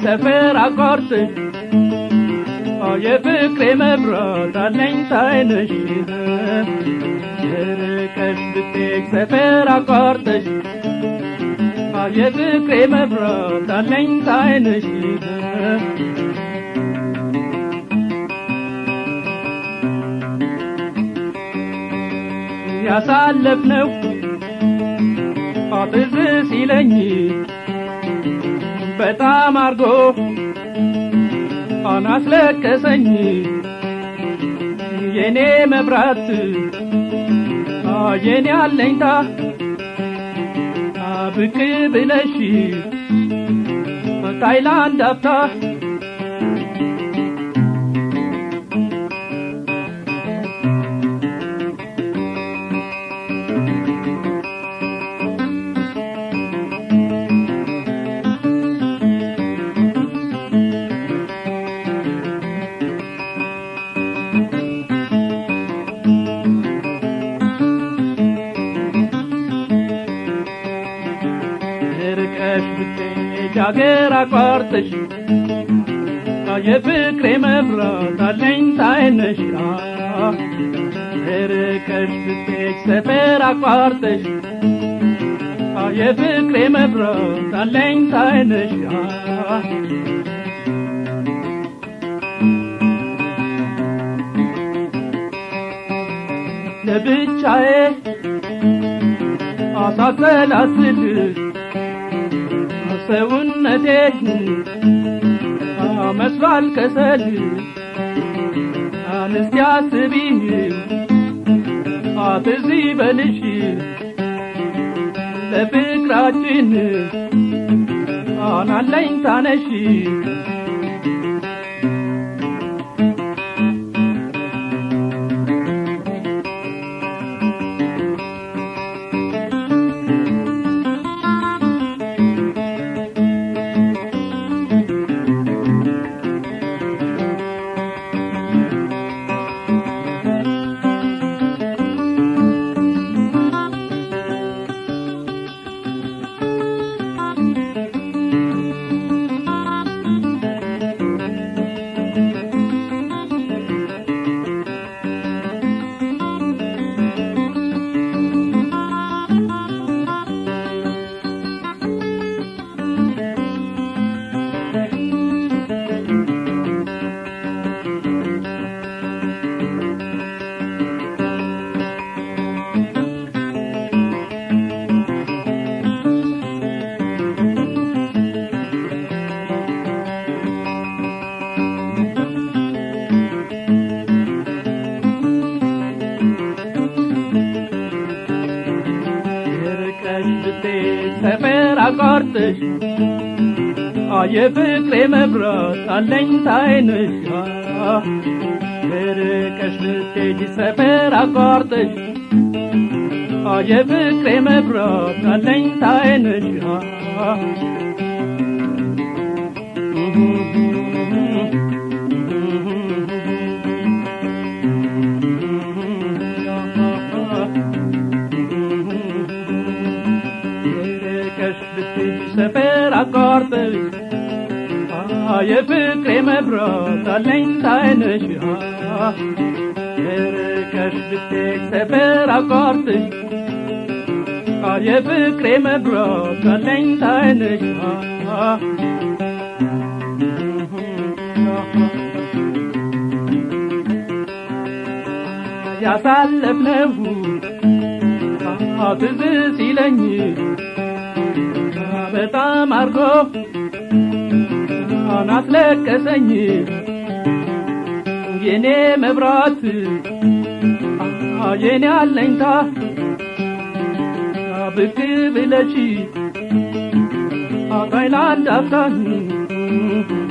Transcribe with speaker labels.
Speaker 1: ሰፈር አቋርጠሽ የፍቅሬ መብራት አለኝታዬ ነሽ ርቀሽ ብትሄጂ ሰፈር አቋርጠሽ የፍቅሬ መብራት አለኝታዬ ነሽ ያሳለፍነው ትዝ ሲለኝ በጣም አርጎ አናስለቀሰኝ የኔ መብራት የኔ አለኝታ ብቅ ብለሽ ታይላንድ አፍታ ርቀሽ ብትሄጂ አገር አቋርጠሽ የፍቅሬ መብራት አለኝታዬ ነሽ ርቀሽ ብትሄጂ ሰፈር አቋርጠሽ የፍቅሬ መብራት አለኝታዬ ነሽ ለብቻዬ አሳሰላስል ሰውነቴ መስሏል ከሰል አንስቲ አስቢ አትዚ በልሽ ለፍቅራችን አናለኝ ታነሽ ርቀሽ ብትሄጂ ሰፈር አቋርጠሽ የፍቅሬ መብራት አለኝታዬ ነሽ ርቀሽ ብትሄጂ ሰፈር አቋርጠሽ የፍቅሬ መብራት አለኝታዬ ነሽ ርቀሽ ብትሄጂ ሰፈር አቋርጠሽ የፍቅሬ መብራት አለኝታዬ ነሽ ርቀሽ ብትሄጂ ሰፈር አቋርጠሽ የፍቅሬ መብራት አለኝታዬ ነሽ ያሳለፍነው ትዝ ሲለኝ በጣም አርጎ አናስለቀሰኝ የኔ መብራት የኔ አለኝታ ብቅ ብለሽ ታይላንድ አፍታኝ